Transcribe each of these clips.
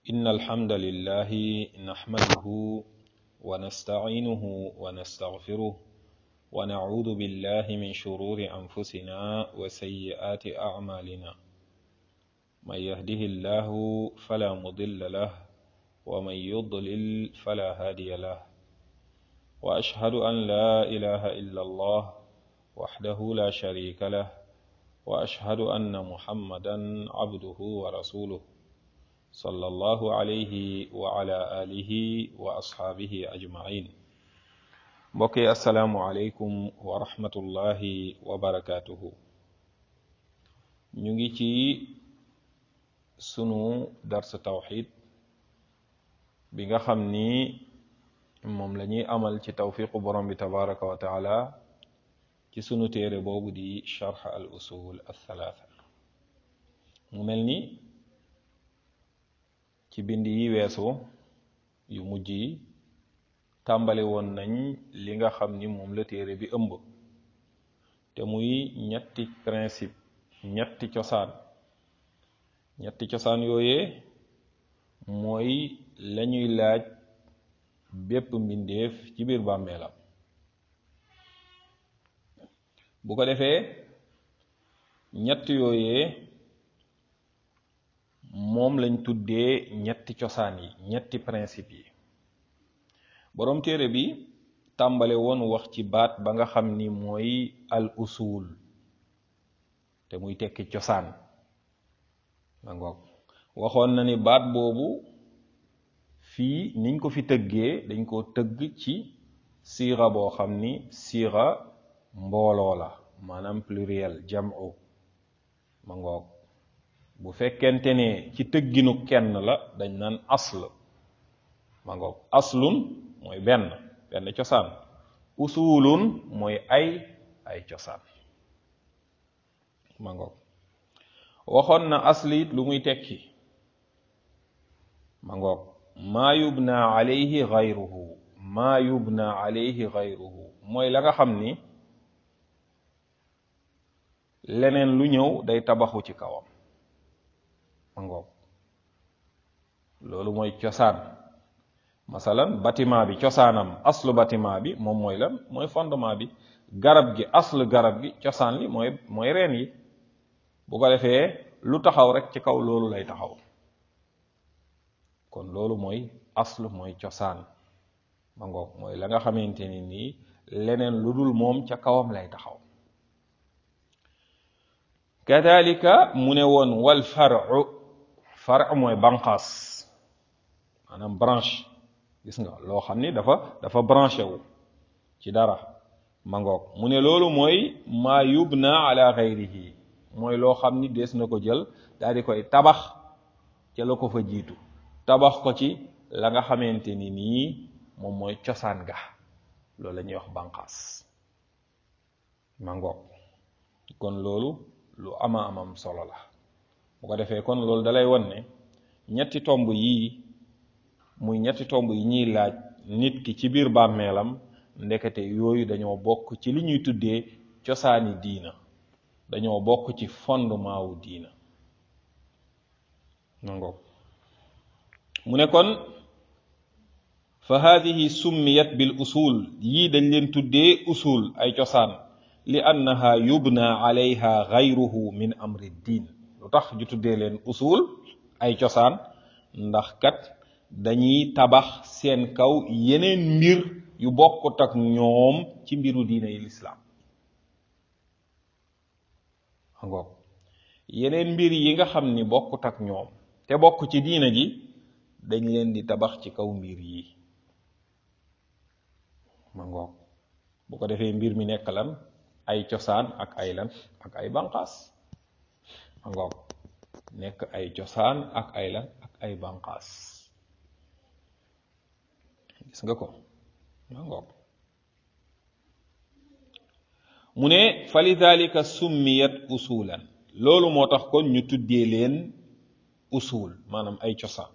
إن الحمد لله نحمده ونستعينه ونستغفره ونعوذ بالله من شرور أنفسنا وسيئات أعمالنا من يهده الله فلا مضل له ومن يضلل فلا هادي له وأشهد أن لا إله إلا الله وحده لا شريك له وأشهد أن محمدا عبده ورسوله صلى الله عليه وعلى آله وأصحابه أجمعين mbokki asalaamualeykum wa rahmatullahi wa barakaatuhu ñu ngi ci sunu dars tawxid bi nga xam ni moom la ñuy amal ci tawfiqu borom bi tabaraka wa taala ci sunu téere boobu di charx al usul al thalaatha mu mel ni ci bind yi weesu yu mujj yi tàmbali woon nañ li nga xam ni moom la téere bi ëmb te muy ñetti principe ñetti cosaan ñetti cosaan yooyee mooy lañuy laaj bépp mbindeef ci biir bàmmeelam bu ko defee ñett yooyee moom lañ tuddee ñetti cosaan yi ñetti principe yi boroom téere bi tàmbale woon wax ci baat ba nga xam ni mooy al usul te muy tekki cosaan ma ngoog waxoon na ni baat boobu fii niñ ko fi tëggee dañ ko tëgg ci siira boo xam ni siira mbooloo la maanaam pluriel jam'u ma ngoog bu fekkente ne ci tëgginu kenn la dañ naan asl ma ngoog aslun mooy benn benn cosaan usulun mooy ay ay cosaan ma ngoog waxoon na aslit lu muy tekki ma ngoog maa yubna alayhi gayruhu maa yubna alayhi gayruhu mooy la nga xam ni leneen lu ñëw day tabaxu ci kawam ma ngoog loolu mooy cosaan masalan bâtiment bi cosaanam aslu bâtiment bi moom mooy lan mooy fondement bi garab gi aslu garab gi cosaan li mooy mooy reen yi bu ko defee lu taxaw rek ci kaw loolu lay taxaw kon loolu mooy aslu mooy cosaan ma ngoog mooy la nga xamante ni nii leneen lu dul moom ca kawam lay taxaw kadalika mu ne woon wal faru faru mooy banqaas maanaam branche gis nga loo xam ni dafa dafa branché wu ci dara ma ngoog mu ne loolu mooy maa yubna ala gayrihi mooy loo xam ni dees na ko jël daal di koy tabax ca la ko fa jiitu tabax ko ci la nga xamante ni nii moom mooy cosaan ga loolu la ñuy wax banqaas ma ngoog kon loolu lu ama amam solo la bu ko defee kon loolu dalay won ne ñetti tomb yii muy ñetti tomb yi ñuy laaj nit ki ci biir bàmmeelam ndekete yooyu dañoo bokk ci li ñuy tuddee cosaani diina dañoo bokk ci fondement wu diina nangoog mu ne kon fa haadihi summiyat bil usul yii dañ leen tuddee usul ay cosaan li annaha yubna alayha gayruhu min amri diin lu tax ju tuddee leen usul ay cosaan ndax kat dañuy tabax seen kaw yeneen mbir yu bokkut ak ñoom ci mbiru diina yi lislaam ngoog yeneen mbir yi nga xam ni bokkut ak ñoom te bokk ci diina ji dañ leen di tabax ci kaw mbir yi ma ngoog bu ko defee mbir mi nekk lan ay cosaan ak ay lan ak ay banqaas ma ngoog nekk ay cosaan ak ay lan ak ay banqaas gis nga ko ma ngoog mu ne fa lidalika summiyat usulan loolu moo tax kon ñu tuddee leen usul maanaam ay cosaan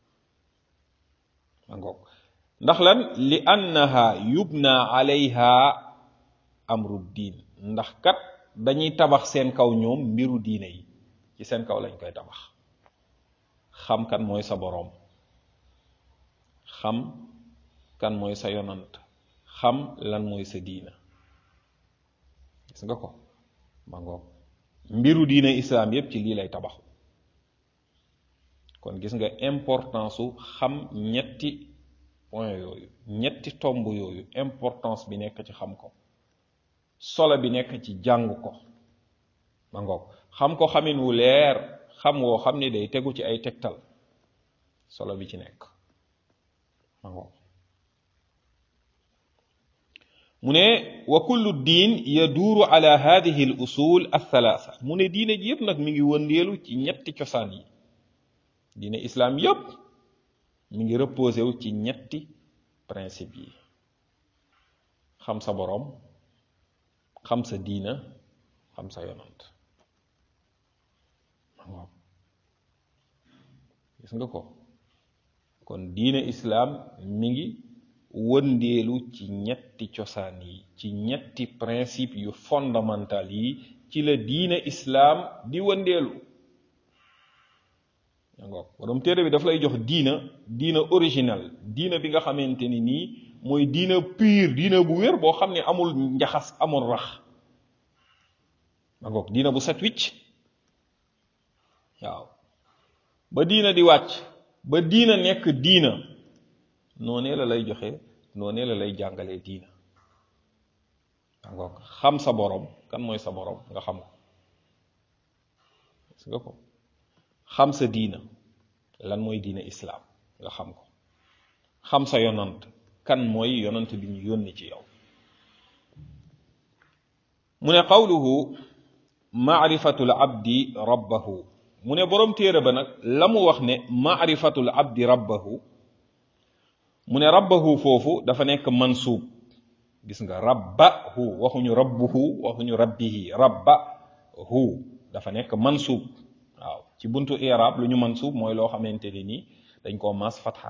ma ngoog ndax lan li annaha yubna alayha amru diin ndax kat dañuy tabax seen kaw ñoom mbiru diine yi ci seen kaw lañ koy tabax xam kan mooy sa boroom xam kan mooy sa yonant xam lan mooy sa diina gis nga ko ma ngoog mbiru diina islaam yépp ci lii lay tabaxu kon gis nga importance su xam ñetti point yooyu ñetti tomb yooyu importance bi nekk ci xam ko solo bi nekk ci jàng ko ma ngoog xam ko xamin wu leer xam woo xam ni day tegu ci ay tegtal solo bi ci nekk ma ngoog mu ne wa kullu diin yaduuru ala hadihi al usul al thalaatha mu ne diine ji yëpp nag mi ngi wëndeelu ci ñetti cosaan yi diine islaam yëpp mi ngi reposé wu ci ñetti principe yi xam sa boroom xam sa diina xam sa yonant waaw gis nga ko kon diine islaam mi ngi wëndeelu ci ñetti cosaan yi ci ñetti principe yu fondamental yi ci la diine islaam di wëndeelu yangoog borom téere bi daf lay jox diina diina original diina bi nga xamante ni nii mooy diina pur diina bu wér boo xam ne amul njaxas amul rax yangoog diina bu set wicc waaw ba diina di wàcc ba diina nekk diina noonee la lay joxe noonee la lay jàngalee diina yangoog xam sa borom kan mooy sa borom nga xam ko gis nga ko xam sa diina lan mooy diina islaam nga xam ko xam sa yonant kan mooy yonant bi ñu yónni ci yow mu ne qawluhu maarifatul abdi rabbahu mu ne boroom téere ba nag la mu wax ne maarifatul abdi rabbahu mu ne rabbahu foofu dafa nekk mansuub gis nga rabbahu waxuñu rabbuhu waxuñu rabbihi rabbahu dafa nekk mansuub waaw ci buntu i'rab lu ñu mansuub mooy loo xamante ne nii dañ koo mas fatxa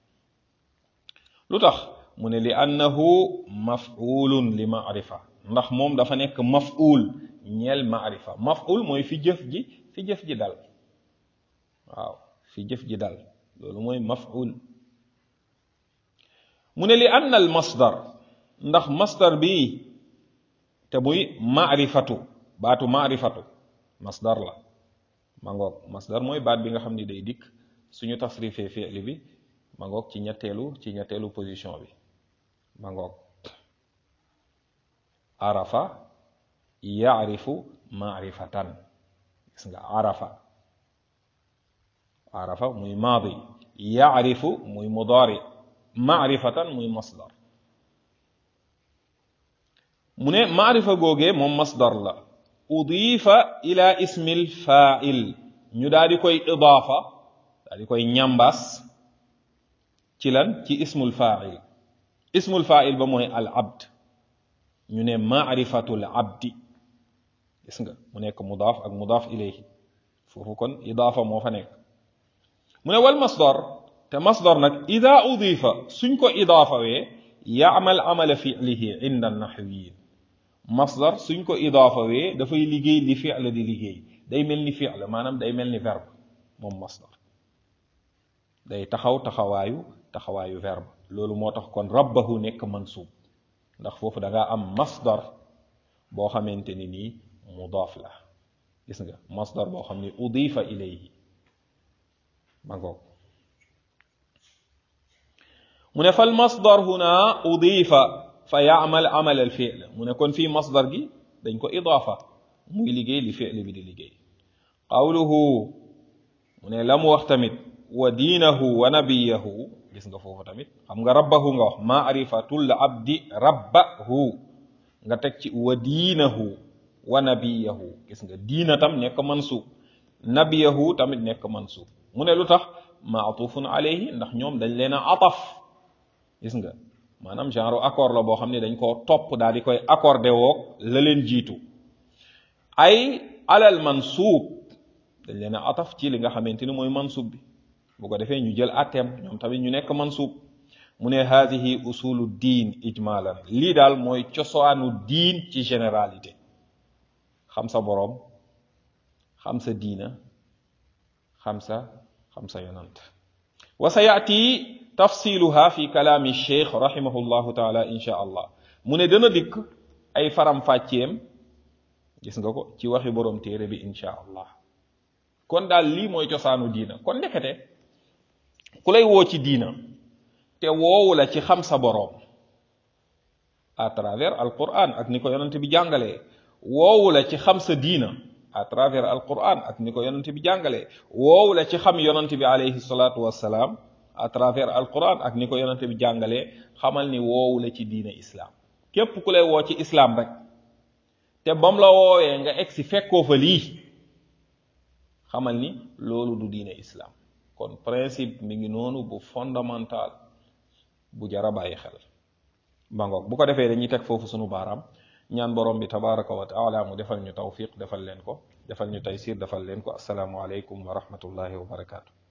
lu tax mu ne li annahu maf'ulun li ma'rifa ndax moom dafa nekk maf'ul ñeel ma'rifa maf'ul mooy fi jëf ji fi jëf ji dal waaw fi jëf ji dal loolu mooy maf'ul mu ne li anna al masdar ndax masdar bi te muy ma'rifatu baatu ma'rifatu masdar la ma ngoog masdar mooy baat bi nga xam ni day dikk suñu tasrifee fi'li bi ma ngoog ci ñetteelu ci ñetteelu position bi ma ngoog arafa yaarifu maarifatan gis nga arafa arafa muy maadi yaarifu muy mudaari maarifatan muy masdar mu ne maarifa googee moom masdar la udifa ila ismil fa'il ñu daal di koy idaafa daal di koy ñambaas ci lan ci ismul fa'il ismul fa'il ba mooy al abd ñu ne maarifatul abdi gis nga mu nekk mudaaf ak mudaaf ilayhi foofu kon idaafa moo fa nekk mu ne wal masdar te masdar nag ida udifa suñ ko idaafawee yaamal amala fi'lihi inda naxwiyin masdar suñ ko idaafawee dafay liggéey li fi'l di liggéey day mel ni fi'l maanaam day mel ni verbe moom masdar day taxaw taxawaayu taxawaayu verbe loolu moo tax kon rabbahu nekk mansuub ndax foofu da ngaa am masdar boo xamante ni nii mudaaf la gis nga masdar boo xam ne udifa ilayhi ma ngoog mu ne fal masdar huna udifa fa yaamal amal al fi'l mu ne kon fii masdar gi dañ ko idaafa muy liggéey li fi'l bi di liggéey qawluhu mu ne la mu wax tamit wa diinahu wa nabiyahu gis nga foofu tamit xam nga rabbahu nga wax maarifatul abdi rabbahu nga teg ci wa diinahu wa nabiyahu gis nga diina tam nekk mansuub nabiyahu tamit nekk mansuub mu ne lu tax maatufun alayhi ndax ñoom dañ leen a ataf gis nga maanaam genre accord la boo xam ne dañ koo topp daal di koy accordé woog la leen jiitu ay alal mansuub dañ leen a ataf ci li nga xamante ni mooy mansuub bi bu ko defee ñu jël atteem ñoom tamit ñu nekk mansuub mu ne haadihi usulu diin ijmalan lii daal mooy cosaanu diin ci généralité xam sa boroom xam sa diina xam sa xam sa yonant wa sa yaati tafsiluha fi kalaami cheikh rahimahullahu taala insha allah mu ne dana dikk ay faram fàcceem gis nga ko ci waxi borom téere bi insha allah kon daal lii mooy cosaanu diina kon ndekete ku lay woo ci diina te woowu la ci xam sa boroom à travers alquran ak ni ko yonent bi jàngalee woowu la ci xam sa diina à travers alquran ak ni ko yonent bi jàngalee woowu la ci xam yonent bi alayhi salaatu wassalaam à travers alquran ak ni ko yonent bi jàngalee xamal ni woowu la ci diina islam képp ku lay woo ci islam rek te bam la woowee nga egsi fekkoo fa lii xamal ni loolu du diine islam kon principe mi ngi noonu bu fondamental bu jara bàyyi xel bangoog bu ko defee dañuy teg foofu sunu baaraam ñaan borom bi tabaraka wa taala mu defal ñu tawfiq defal leen ko defal ñu taysir defal leen ko asalaamu aleykum wa rahmatullahi wa barakaatu